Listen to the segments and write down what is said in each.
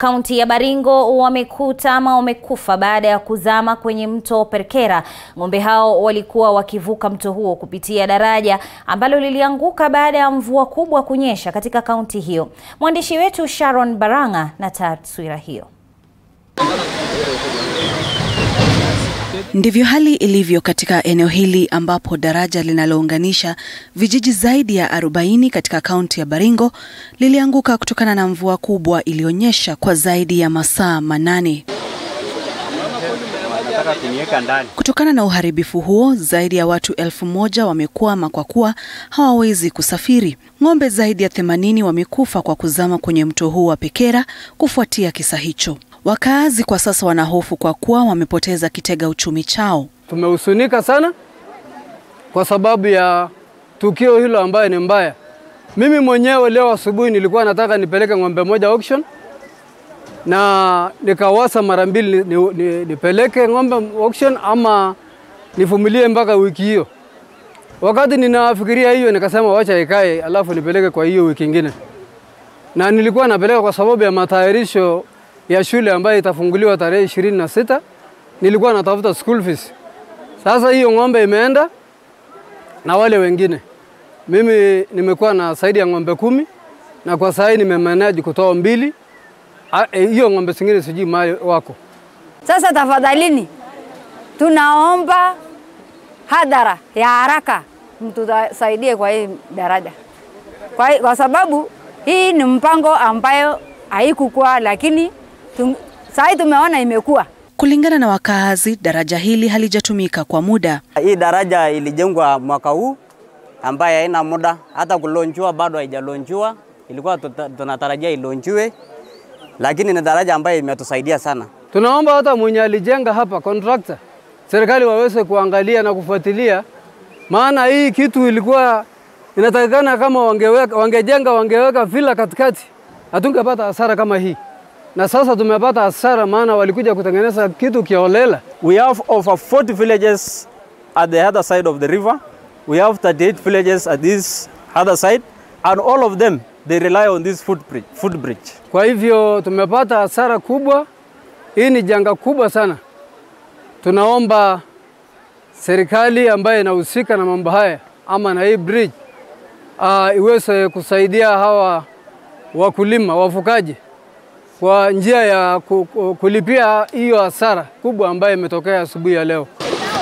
Kaunti ya Baringo wamekuta ama wamekufa baada ya kuzama kwenye mto Perkera. Ng'ombe hao walikuwa wakivuka mto huo kupitia daraja ambalo lilianguka baada ya mvua kubwa kunyesha katika kaunti hiyo. Mwandishi wetu Sharon Baranga na taswira hiyo. Ndivyo hali ilivyo katika eneo hili ambapo daraja linalounganisha vijiji zaidi ya 40 katika kaunti ya Baringo lilianguka kutokana na mvua kubwa iliyonyesha kwa zaidi ya masaa manane. Kutokana na uharibifu huo, zaidi ya watu elfu moja wamekwama kwa kuwa hawawezi kusafiri. Ng'ombe zaidi ya 80 wamekufa kwa kuzama kwenye mto huu wa Pekera kufuatia kisa hicho. Wakaazi kwa sasa wanahofu kwa kuwa wamepoteza kitega uchumi chao. Tumehusunika sana kwa sababu ya tukio hilo ambayo ni mbaya. Mimi mwenyewe leo asubuhi nilikuwa nataka nipeleke ng'ombe moja auction na nikawasa mara mbili ni, ni, nipeleke ng'ombe auction ama nivumilie mpaka wiki hiyo. Wakati ninafikiria hiyo nikasema wacha ikae, alafu nipeleke kwa hiyo wiki ingine, na nilikuwa napeleka kwa sababu ya matayarisho ya shule ambayo itafunguliwa tarehe ishirini na sita. Nilikuwa natafuta school fees. Sasa hiyo ng'ombe imeenda na wale wengine. Mimi nimekuwa na zaidi ya ng'ombe kumi na kwa sasa nimemanage kutoa mbili. Hiyo ng'ombe zingine sijui mahali wako. Sasa tafadhalini, tunaomba hadhara ya haraka mtusaidie kwa hii daraja, kwa, kwa sababu hii ni mpango ambayo haikukuwa lakini sasa tumeona imekuwa. Kulingana na wakaazi, daraja hili halijatumika kwa muda. Hii daraja ilijengwa mwaka huu ambaye haina muda, hata kulonjua bado haijalonjua. Ilikuwa tunatarajia ilonjue, lakini ni daraja ambayo imetusaidia sana. Tunaomba hata mwenye alijenga hapa contractor, serikali waweze kuangalia na kufuatilia, maana hii kitu ilikuwa inatakikana kama wangeweka, wangejenga wangeweka vila katikati hatungepata hasara kama hii, na sasa tumepata hasara, maana walikuja kutengeneza kitu kiolela. We have over 40 villages at the other side of the river. We have 38 villages at this other side and all of them they rely on this footbridge. footbridge. Kwa hivyo tumepata hasara kubwa. Hii ni janga kubwa sana. Tunaomba serikali ambayo inahusika na mambo haya ama na hii bridge uh, iweze kusaidia hawa wakulima wafukaji kwa njia ya kulipia hiyo hasara kubwa ambayo imetokea asubuhi ya leo.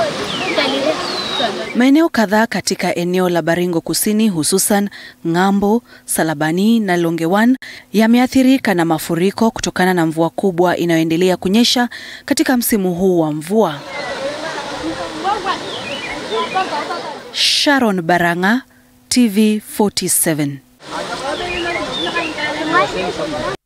Maeneo kadhaa katika eneo la Baringo Kusini, hususan Ng'ambo, Salabani na Longewan yameathirika na mafuriko kutokana na mvua kubwa inayoendelea kunyesha katika msimu huu wa mvua. Sharon Baranga, TV 47.